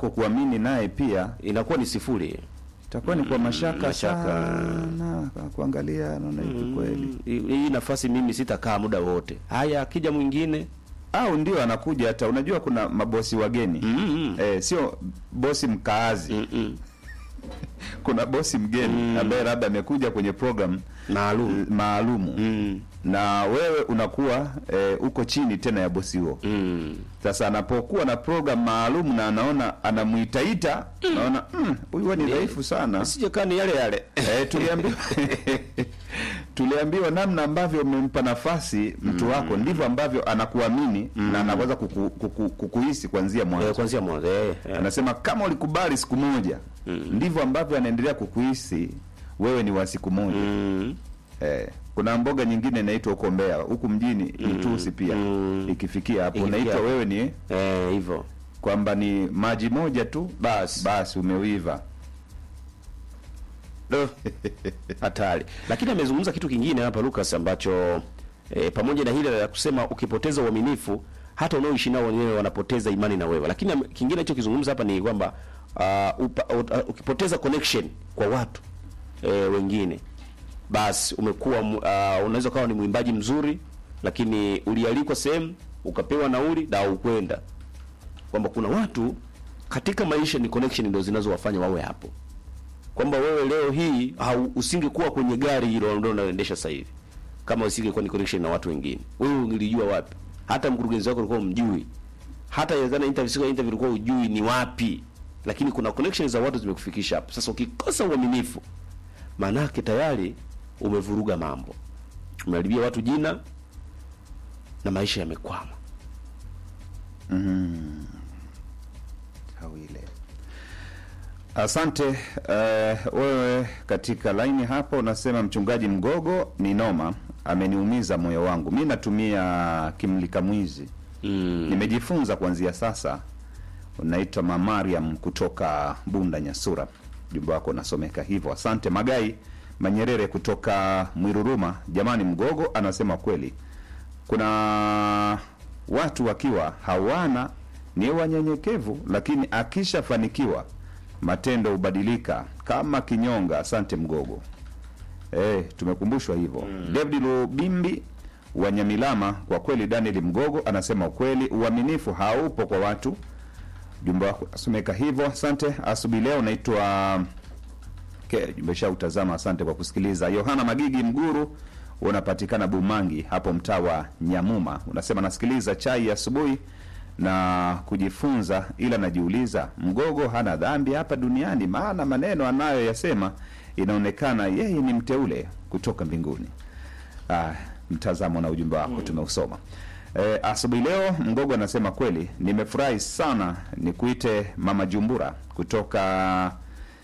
mwenzako kuamini naye pia inakuwa ni sifuri itakuwa ni kwa mashaka, mashaka. sana kuangalia naona hivi kweli Mm, hii nafasi mimi sitakaa muda wote haya akija mwingine au ndio anakuja hata unajua kuna mabosi wageni Mm, eh, sio bosi mkaazi mm, mm. kuna bosi mgeni ambaye labda amekuja kwenye program maalum maalumu mm, na wewe unakuwa eh, uko chini tena ya bosi huo mm. sasa anapokuwa na program maalum na anaona anamuitaita naona "Mm, huyu huwa ni dhaifu sana sijekaa ni yale yale eh, tuliambiwa tuliambiwa namna ambavyo umempa nafasi mtu wako ndivyo ambavyo anakuamini na anaweza kuku, kuku, kukuhisi kuanzia Eh, mwanzo kwanzia mwanzo eh, eh. anasema kama ulikubali siku moja ndivyo ambavyo anaendelea kukuhisi wewe ni wa siku moja Mm, eh, kuna mboga nyingine inaitwa huko Mbeya huku mjini mtusi pia Mm. ikifikia hapo Ikifikia unaitwa hapo. wewe ni eh, hivyo kwamba ni maji moja tu Basi. basi umeuiva Do. hatari lakini amezungumza kitu kingine hapa Lucas ambacho e, pamoja na hili la kusema ukipoteza uaminifu hata unaoishi nao wenyewe wanapoteza imani na wewe lakini ame- kingine alichokizungumza hapa ni kwamba uh, upa, uh, ukipoteza connection kwa watu e, wengine basi umekuwa mu- uh, unaweza ukawa ni mwimbaji mzuri lakini ulialikwa sehemu ukapewa nauli na ukwenda kwamba kuna watu katika maisha ni connection ndio zinazowafanya wawe hapo kwamba wewe leo hii hau, usingekuwa kwenye gari hilo ndio unaendesha sasa hivi kama usingekuwa ni connection na watu wengine wewe ungelijua wapi hata mkurugenzi wako ulikuwa umjui hata inawezekana interview siku ya interview ulikuwa ujui ni wapi lakini kuna connections za watu zimekufikisha hapo sasa ukikosa uaminifu maanake tayari umevuruga mambo umeharibia watu jina na maisha yamekwama Hawile. Asante uh, wewe katika laini hapo unasema mchungaji Mgogo ni noma, ameniumiza moyo wangu. Mi natumia kimlika mwizi mm. nimejifunza kuanzia sasa. Unaitwa Mamariam kutoka Bunda Nyasura, jumba wako unasomeka hivyo. Asante Magai Manyerere kutoka Mwiruruma. Jamani, Mgogo anasema kweli, kuna watu wakiwa hawana ni wanyenyekevu, lakini akishafanikiwa matendo hubadilika kama kinyonga. Asante Mgogo. Eh, tumekumbuswa hivyo. David Lubimbi wa Nyamilama, kwa kweli Daniel Mgogo anasema ukweli, uaminifu haupo kwa watu. Jumba wako asomeka hivyo. Asante. Asubuhi leo naitwa Ke, jumbe utazama. Asante kwa kusikiliza. Yohana Magigi Mguru unapatikana Bumangi hapo mtaa wa Nyamuma, unasema nasikiliza chai ya asubuhi na kujifunza, ila najiuliza Mgogo hana dhambi hapa duniani, maana maneno anayoyasema inaonekana yeye ni mteule kutoka mbinguni. Ah, mtazamo na ujumbe wako tumeusoma. E, asubuhi leo Mgogo anasema kweli, nimefurahi sana nikuite Mama Jumbura kutoka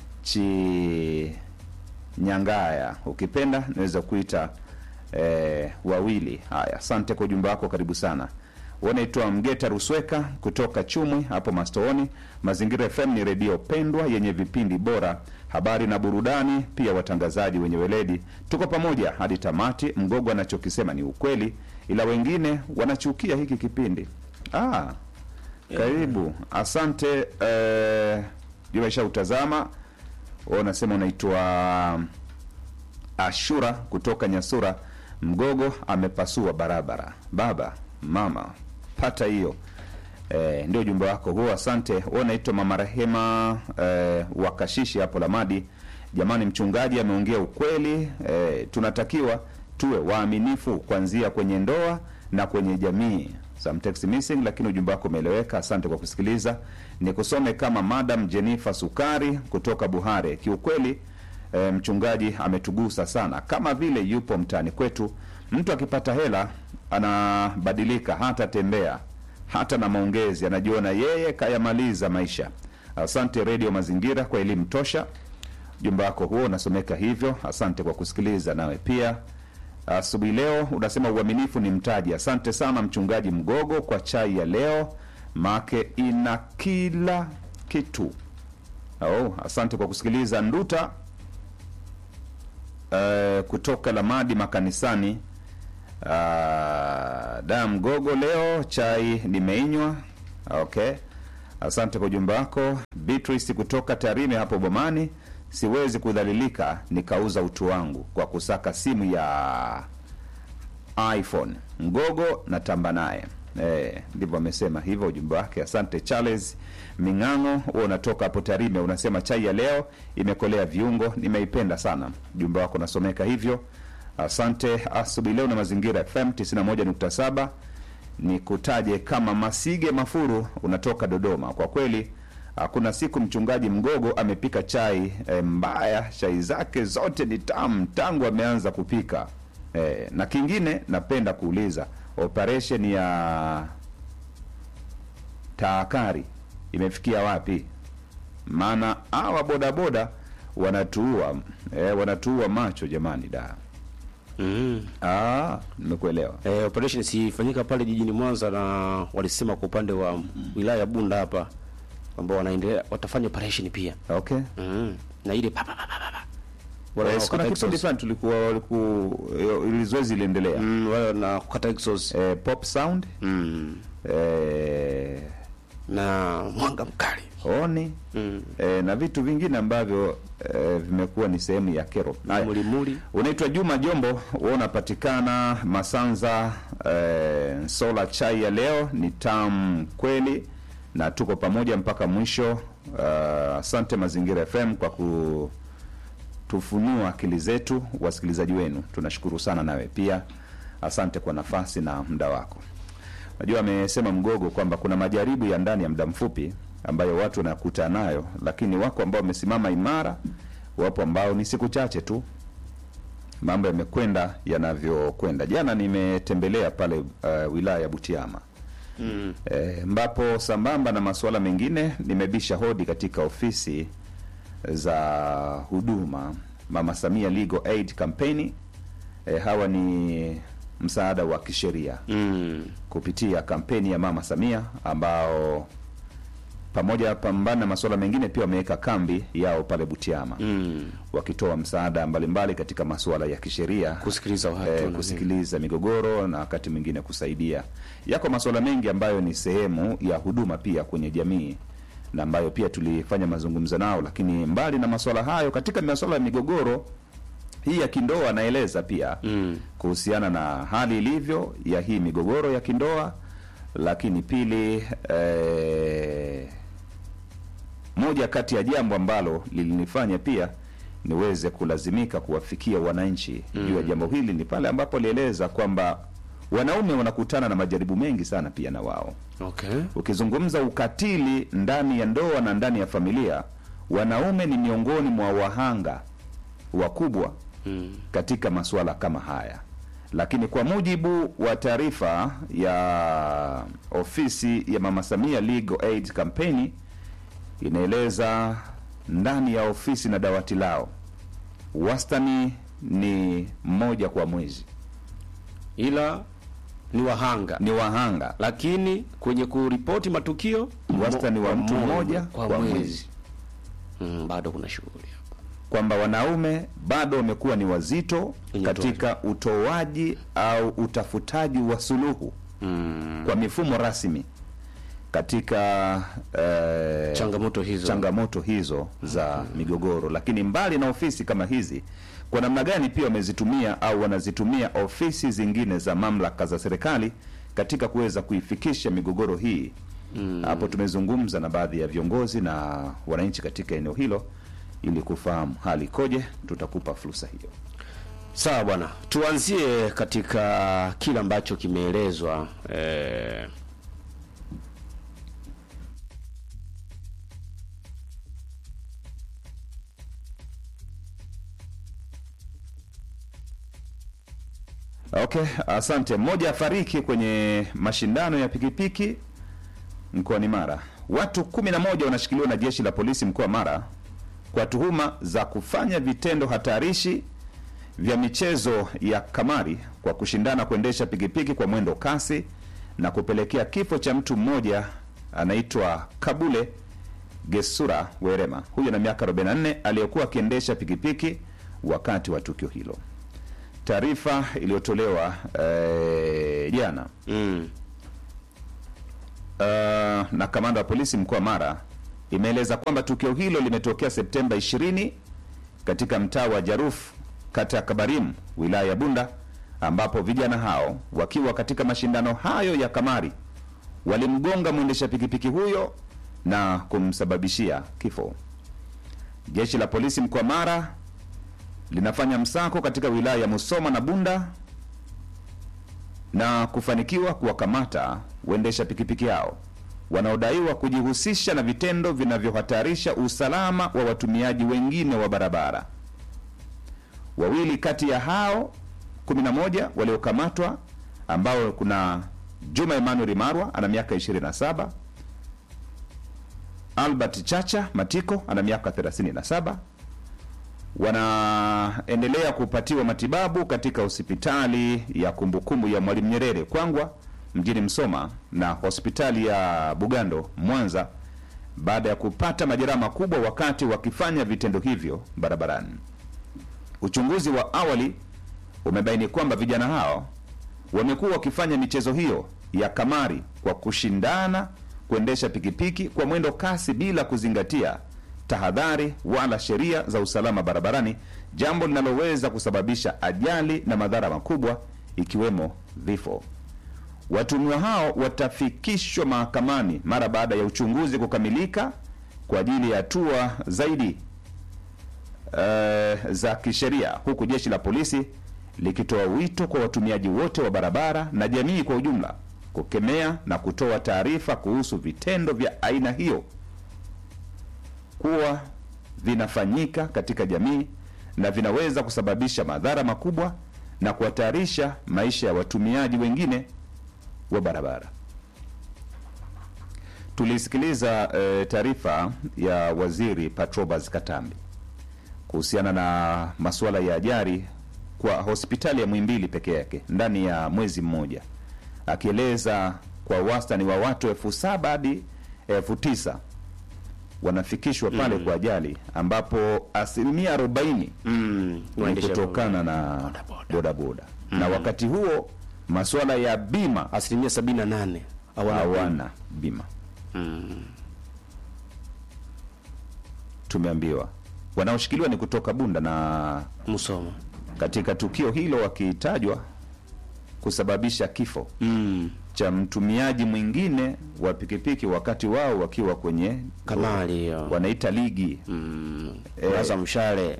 chi Nyangaya, ukipenda naweza kuita e, wawili. Haya, asante kwa ujumbe wako, karibu sana. Wanaitwa Mgeta Rusweka kutoka Chumwi hapo Mastooni. Mazingira FM ni redio pendwa yenye vipindi bora, habari na burudani, pia watangazaji wenye weledi. Tuko pamoja hadi tamati. Mgogo anachokisema ni ukweli, ila wengine wanachukia hiki kipindi. Ah, karibu, asante. Eh, jumesha utazama wewe unasema unaitwa Ashura kutoka Nyasura. Mgogo amepasua barabara. Baba mama, pata hiyo. E, ndio ujumbe wako huo, asante. Wewe unaitwa mama Rehema e, wakashishi hapo Lamadi. Jamani, mchungaji ameongea ukweli. E, tunatakiwa tuwe waaminifu kuanzia kwenye ndoa na kwenye jamii. Some text missing, lakini ujumbe wako umeeleweka. Asante kwa kusikiliza. Nikusome kama Madam Jennifer Sukari kutoka Buhare. Kiukweli e, mchungaji ametugusa sana, kama vile yupo mtaani kwetu. Mtu akipata hela anabadilika, hata tembea hata na maongezi, anajiona yeye kayamaliza maisha. Asante Redio Mazingira kwa elimu tosha. Ujumbe wako huo unasomeka hivyo. Asante kwa kusikiliza. Nawe pia asubuhi leo unasema uaminifu ni mtaji. Asante sana mchungaji Mgogo kwa chai ya leo, make ina kila kitu. Oh, asante kwa kusikiliza. Nduta eh, kutoka Lamadi makanisani. Uh, da Mgogo, leo chai nimeinywa. Okay, Asante kwa ujumbe wako Beatrice kutoka Tarime hapo Bomani. Siwezi kudhalilika nikauza utu wangu kwa kusaka simu ya iPhone mgogo na tamba naye. Eh, ndivyo amesema hivyo ujumbe wake. Asante Charles Ming'ang'o, wewe unatoka hapo Tarime, unasema chai ya leo imekolea viungo, nimeipenda sana. Ujumbe wako unasomeka hivyo. Asante asubuhi leo na Mazingira FM 91.7 ni kutaje kama Masige Mafuru, unatoka Dodoma. Kwa kweli hakuna siku mchungaji Mgogo amepika chai e, mbaya. Chai zake zote ni tamu tangu ameanza kupika e, na kingine napenda kuuliza operation ya taakari imefikia wapi? Maana hawa bodaboda wanatuua e, wanatuua macho jamani, da Mm. ah, nimekuelewa. Eh, operation sifanyika pale jijini Mwanza na walisema kwa upande wa wilaya ya Bunda hapa ambao wanaendelea watafanya operation pia. Okay. Mm. Na ile pa pa pa pa. pa. Wale Yes, kuna wanaokata kipindi exhaust. fulani tulikuwa waliku ili zoezi iliendelea Mm, wale na kukata exhaust. eh, pop sound Mm. eh, Na mwanga mkali. honi Mm. eh, na vitu vingine ambavyo eh, vimekuwa ni sehemu ya kero. Haya. Mulimuli. Unaitwa Juma Jombo, wewe unapatikana Masanza. Eh, sola chai ya leo ni tamu kweli, na tuko pamoja mpaka mwisho. Ah, Asante Mazingira FM kwa kutufunua akili zetu, wasikilizaji wenu, tunashukuru sana. Nawe pia asante kwa nafasi na muda wako. Najua amesema Mgogo kwamba kuna majaribu ya ndani ya muda mfupi ambayo watu wanakutana nayo, lakini wako ambao wamesimama imara, wapo ambao ni siku chache tu mambo yamekwenda yanavyokwenda. Jana nimetembelea pale uh, wilaya ya Butiama Mm. e, ambapo sambamba na masuala mengine nimebisha hodi katika ofisi za huduma Mama Samia Legal Aid Campaign. E, hawa ni msaada wa kisheria Mm. kupitia kampeni ya Mama Samia ambao pamoja pambana na masuala mengine pia wameweka kambi yao pale Butiama Mm. wakitoa msaada mbalimbali katika masuala ya kisheria Kusikiliza watu eh, na kusikiliza migogoro na wakati mwingine kusaidia. Yako masuala mengi ambayo ni sehemu ya huduma pia kwenye jamii na ambayo pia tulifanya mazungumzo nao, lakini mbali na masuala hayo, katika masuala ya migogoro hii ya kindoa, anaeleza pia Mm. kuhusiana na hali ilivyo ya hii migogoro ya kindoa, lakini pili eh, moja kati ya jambo ambalo lilinifanya pia niweze kulazimika kuwafikia wananchi juu ya jambo hili ni pale ambapo alieleza kwamba wanaume wanakutana na majaribu mengi sana pia na wao. Okay. Ukizungumza ukatili ndani ya ndoa na ndani ya familia, wanaume ni miongoni mwa wahanga wakubwa Mm. katika masuala kama haya, lakini kwa mujibu wa taarifa ya ofisi ya Mama Samia Legal Aid Campaign inaeleza ndani ya ofisi na dawati lao wastani ni mmoja kwa mwezi, Ila ni wahanga. ni wahanga Lakini kwenye kuripoti matukio wastani wa mo- mtu mmoja kwa, kwa mwezi. mwezi, Mm, bado kuna shughuli hapa. kwamba wanaume bado wamekuwa ni wazito Kwenye katika utoaji au utafutaji wa suluhu Mm. kwa mifumo rasmi katika eh, Changamoto hizo. changamoto hizo za migogoro. Lakini mbali na ofisi kama hizi, kwa namna gani pia wamezitumia au wanazitumia ofisi zingine za mamlaka za serikali katika kuweza kuifikisha migogoro hii hapo tumezungumza na baadhi ya viongozi na wananchi katika eneo hilo ili kufahamu hali ikoje. Tutakupa fursa hiyo. Sawa bwana, tuanzie katika kile ambacho kimeelezwa eh, Okay, asante. Mmoja afariki kwenye mashindano ya pikipiki mkoani Mara. Watu kumi na moja wanashikiliwa na jeshi la polisi mkoa wa Mara kwa tuhuma za kufanya vitendo hatarishi vya michezo ya kamari kwa kushindana kuendesha pikipiki kwa mwendo kasi na kupelekea kifo cha mtu mmoja anaitwa Kabule Gesura Werema, huyo na miaka 44, aliyekuwa akiendesha pikipiki wakati wa tukio hilo. Taarifa iliyotolewa eh, jana mm, na kamanda wa polisi mkoa wa Mara imeeleza kwamba tukio hilo limetokea Septemba 20 katika mtaa wa Jaruf kata ya Kabarim wilaya ya Bunda ambapo vijana hao wakiwa katika mashindano hayo ya kamari walimgonga mwendesha pikipiki huyo na kumsababishia kifo. Jeshi la polisi mkoa wa Mara linafanya msako katika wilaya ya Musoma na Bunda na kufanikiwa kuwakamata waendesha pikipiki hao wanaodaiwa kujihusisha na vitendo vinavyohatarisha usalama wa watumiaji wengine wa barabara. Wawili kati ya hao 11 waliokamatwa ambao kuna Juma Emmanuel Marwa ana miaka 27, Albert Chacha Matiko ana miaka 37 wanaendelea kupatiwa matibabu katika hospitali ya kumbukumbu ya Mwalimu Nyerere Kwangwa mjini Msoma na hospitali ya Bugando Mwanza baada ya kupata majeraha makubwa wakati wakifanya vitendo hivyo barabarani. Uchunguzi wa awali umebaini kwamba vijana hao wamekuwa wakifanya michezo hiyo ya kamari kwa kushindana kuendesha pikipiki kwa mwendo kasi bila kuzingatia tahadhari wala sheria za usalama barabarani, jambo linaloweza kusababisha ajali na madhara makubwa ikiwemo vifo. Watuhumiwa hao watafikishwa mahakamani mara baada ya uchunguzi kukamilika kwa ajili ya hatua zaidi uh, za kisheria, huku jeshi la polisi likitoa wito kwa watumiaji wote wa barabara na jamii kwa ujumla kukemea na kutoa taarifa kuhusu vitendo vya aina hiyo kuwa vinafanyika katika jamii na vinaweza kusababisha madhara makubwa na kuhatarisha maisha ya watumiaji wengine wa barabara. Tulisikiliza e, taarifa ya Waziri Patrobas Katambi kuhusiana na masuala ya ajali kwa hospitali ya Muhimbili peke yake ndani ya mwezi mmoja, akieleza kwa wastani wa watu elfu saba hadi elfu tisa wanafikishwa pale kwa ajali ambapo asilimia arobaini Mm, ni waendesha kutokana na bodaboda na wakati huo masuala ya bima asilimia sabini na nane hawana bima. hawana bima. Tumeambiwa wanaoshikiliwa ni kutoka Bunda na Musoma. katika tukio hilo wakitajwa kusababisha kifo Mm. cha mtumiaji mwingine wa pikipiki wakati wao wakiwa kwenye Kamali hiyo. wanaita ligi Mm. Eh. Kuraza mshale.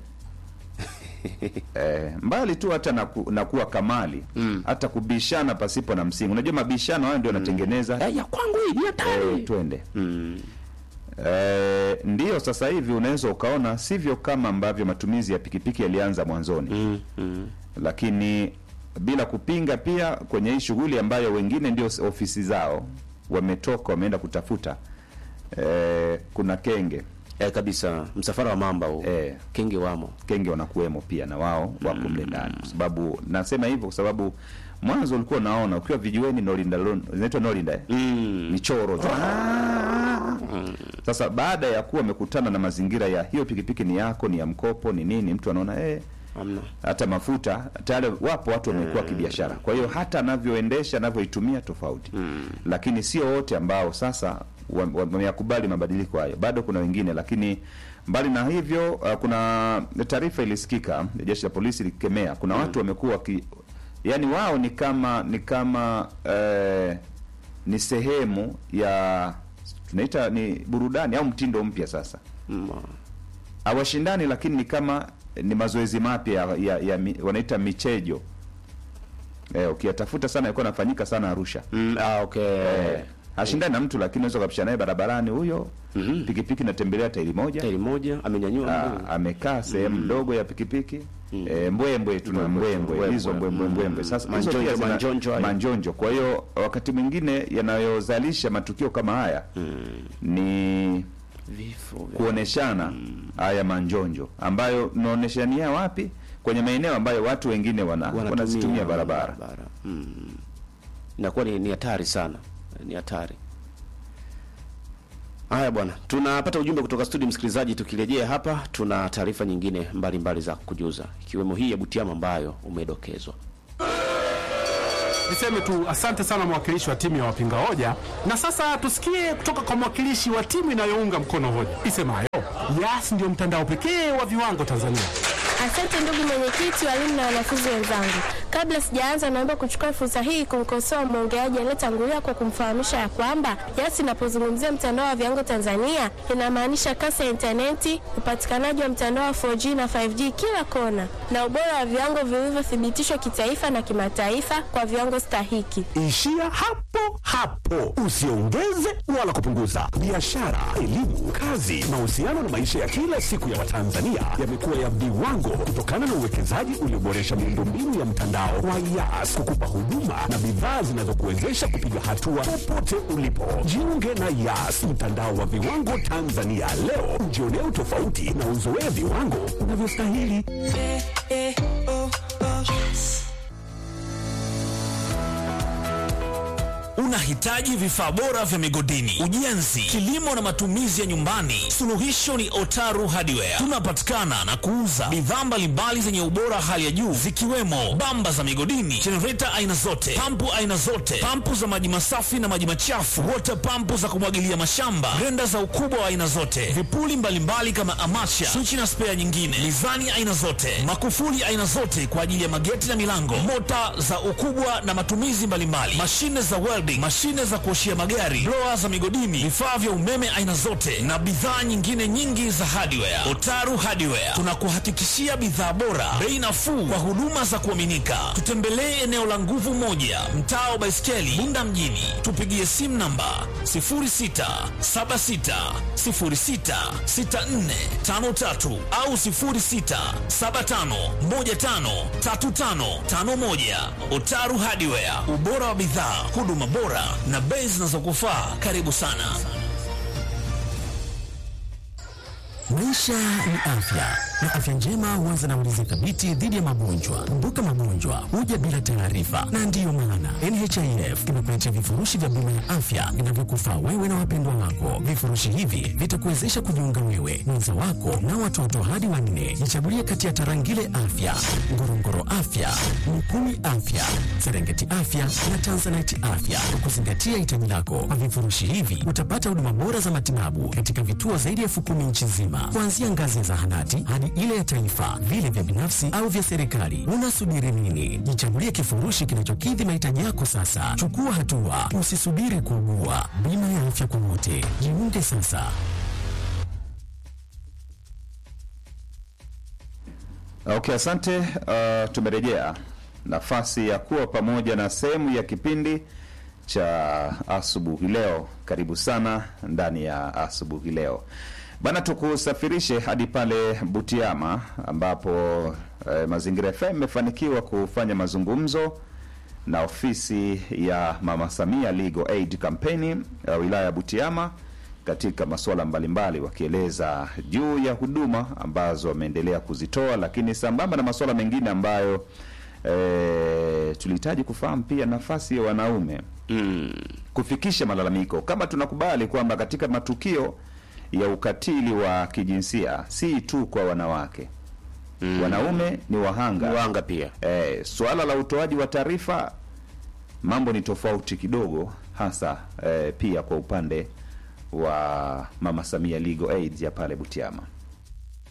eh, mbali tu hata na, ku, na kuwa kamali Mm. hata kubishana pasipo na msingi. Unajua mabishano hayo ndio yanatengeneza Eh, ya kwangu hii ni hatari. eh, twende Mm. eh, ndiyo sasa hivi unaweza ukaona sivyo kama ambavyo matumizi ya pikipiki yalianza mwanzoni Mm. Mm. lakini bila kupinga pia kwenye hii shughuli ambayo wengine ndio ofisi zao wametoka wameenda kutafuta eh, kuna kenge Eh, kabisa msafara wa mamba huu. Eh. Kenge wamo. kenge wanakuwemo pia na wao wako mle ndani kwa sababu nasema hivyo kwa sababu mwanzo ulikuwa unaona ukiwa vijiweni nolinda lon- inaitwa nolinda eh? Mm. michoro sasa baada ya kuwa amekutana na mazingira ya hiyo pikipiki ni yako ni ya mkopo ni nini mtu anaona eh, Hamna. hata mafuta tayari wapo watu wamekuwa kibiashara kwa hiyo hata anavyoendesha anavyoitumia tofauti lakini sio wote ambao sasa wa- wa- wameyakubali mabadiliko hayo bado kuna wengine lakini mbali na hivyo uh, kuna taarifa ilisikika ya jeshi la polisi likikemea kuna watu wamekuwa waki yani wao ni kama ni kama eh, ni sehemu ya tunaita ni burudani au mtindo mpya sasa Mm. hawashindani lakini ni kama ni mazoezi mapya ya, ya, ya mi, wanaita michejo eh, ukiyatafuta sana ilikuwa nafanyika sana Arusha Mm. Ah, okay. eh, hashindani na mtu lakini unaweza ukapishana naye barabarani huyo Mhm. pikipiki natembelea tairi moja Tairi moja amenyanyua Ah, mguu. amekaa sehemu ndogo ya pikipiki eh, mbwembwe tuna mbwembwe Mbwembwe. hizo mbwembwe mbwembwe sasa hizo Manjonjo, pia zina- manjonjo hayo. manjonjo kwa hiyo wakati mwingine yanayozalisha matukio kama haya ni Vifo. vya- kuoneshana haya manjonjo ambayo naoneshania wapi kwenye maeneo ambayo watu wengine wana, Wanatumia wanazitumia barabara Mm. Inakuwa ni ni hatari sana, ni hatari. Haya bwana, tunapata ujumbe kutoka studio msikilizaji. Tukirejea hapa, tuna taarifa nyingine mbalimbali mbali za kujuza, ikiwemo hii ya Butiama ambayo umedokezwa. Niseme tu asante sana mwakilishi wa timu ya wapinga hoja, na sasa tusikie kutoka kwa mwakilishi wa timu inayounga mkono hoja isemayo Yas ndio mtandao pekee wa viwango Tanzania. Asante ndugu mwenyekiti, walimu na wanafunzi wenzangu. Kabla sijaanza, naomba kuchukua fursa hii kumkosoa mwongeaji aliyetangulia kwa kumfahamisha ya kwamba Yas inapozungumzia mtandao wa viwango Tanzania inamaanisha kasi ya intaneti, upatikanaji wa mtandao wa 4G na 5G kila kona, na ubora wa viwango vilivyothibitishwa kitaifa na kimataifa kwa viwango stahiki. Ishia hapo hapo, usiongeze wala kupunguza. Biashara, elimu, kazi, mahusiano na maisha ya kila siku ya Watanzania yamekuwa ya viwango kutokana na uwekezaji ulioboresha miundombinu ya mtandao wa Yas kukupa huduma na bidhaa zinazokuwezesha kupiga hatua popote ulipo. Jiunge na Yas, mtandao wa viwango Tanzania leo, ujionee utofauti na uzoee viwango unavyostahili. Unahitaji vifaa bora vya migodini, ujenzi, kilimo na matumizi ya nyumbani? Suluhisho ni Otaru Hardware. Tunapatikana na kuuza bidhaa mbalimbali zenye ubora hali ya juu zikiwemo bamba za migodini, jenereta aina zote, pampu aina zote, pampu za maji masafi na maji machafu, wota pampu za kumwagilia mashamba, grenda za ukubwa wa aina zote, vipuli mbalimbali kama amacha, swichi na spea nyingine, mizani aina zote, makufuli aina zote kwa ajili ya mageti na milango, mota za ukubwa na matumizi mbalimbali, mashine za welding, mashine za kuoshia magari, blower za migodini, vifaa vya umeme aina zote na bidhaa nyingine nyingi za hardware. Otaru Hardware tunakuhakikishia bidhaa bora, bei nafuu kwa huduma za kuaminika. Tutembelee eneo la Nguvu Moja, mtaa wa Baiskeli, Bunda mjini. Tupigie simu namba 0676066453 au 0675153551. Otaru Hardware, ubora wa bidhaa, huduma bora na bei zinazokufaa. Karibu sana. Maisha ni afya na afya njema huanza na ulinzi thabiti dhidi ya magonjwa. Kumbuka, magonjwa huja bila taarifa, na ndiyo maana NHIF imekuletea vifurushi vya bima ya afya vinavyokufaa wewe na wapendwa wako. Vifurushi hivi vitakuwezesha kujiunga wewe, mwenza wako na watoto hadi wanne. Jichagulie kati ya Tarangire Afya, Ngorongoro Afya, Mukumi Afya, Serengeti Afya na Tanzanite Afya kwa kuzingatia hitaji lako. Kwa vifurushi hivi utapata huduma bora za matibabu katika vituo zaidi ya elfu kumi nchi nzima, kuanzia ngazi ya zahanati hadi ile ya taifa, vile vya binafsi au vya serikali. Unasubiri nini? Jichagulie kifurushi kinachokidhi mahitaji yako sasa. Chukua hatua, usisubiri kuugua. Bima ya afya kwa wote, jiunge sasa. Okay, asante. Uh, tumerejea nafasi ya kuwa pamoja na sehemu ya kipindi cha asubuhi leo. Karibu sana ndani ya asubuhi leo bana, tukusafirishe hadi pale Butiama ambapo eh, Mazingira FM imefanikiwa kufanya mazungumzo na ofisi ya Mama Samia Legal Aid Campaign ya wilaya ya Butiama katika masuala mbalimbali, wakieleza juu ya huduma ambazo wameendelea kuzitoa, lakini sambamba na masuala mengine ambayo e, tulihitaji kufahamu pia nafasi ya wanaume mm, kufikisha malalamiko. Kama tunakubali kwamba katika matukio ya ukatili wa kijinsia si tu kwa wanawake mm, wanaume ni wahanga Wanga pia E, suala la utoaji wa taarifa mambo ni tofauti kidogo, hasa e, pia kwa upande wa Mama Samia Legal Aid ya pale Butiama.